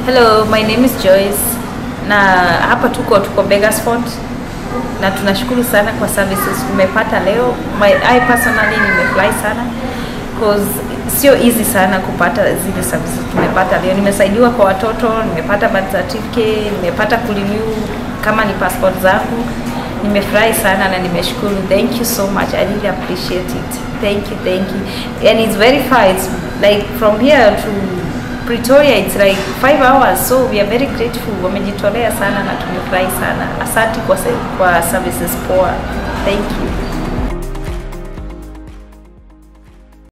Hello, my name is Joyce na hapa tuko tuko Begersford na tunashukuru sana kwa services tumepata leo. My, I personally nimefurahi sana cause sio easy sana kupata zile services tumepata leo. Nimesaidiwa kwa watoto, nimepata birth certificate, nimepata kurenew kama ni passport zangu. Nimefurahi sana na nimeshukuru. Thank you so much. I really appreciate it. Thank you, thank you. And it's very far. It's like from here to Pretoria it's like five hours so we are very grateful. Wamejitolea sana na tumefurahi sana. Asante kwa, se- kwa services poa. Thank you.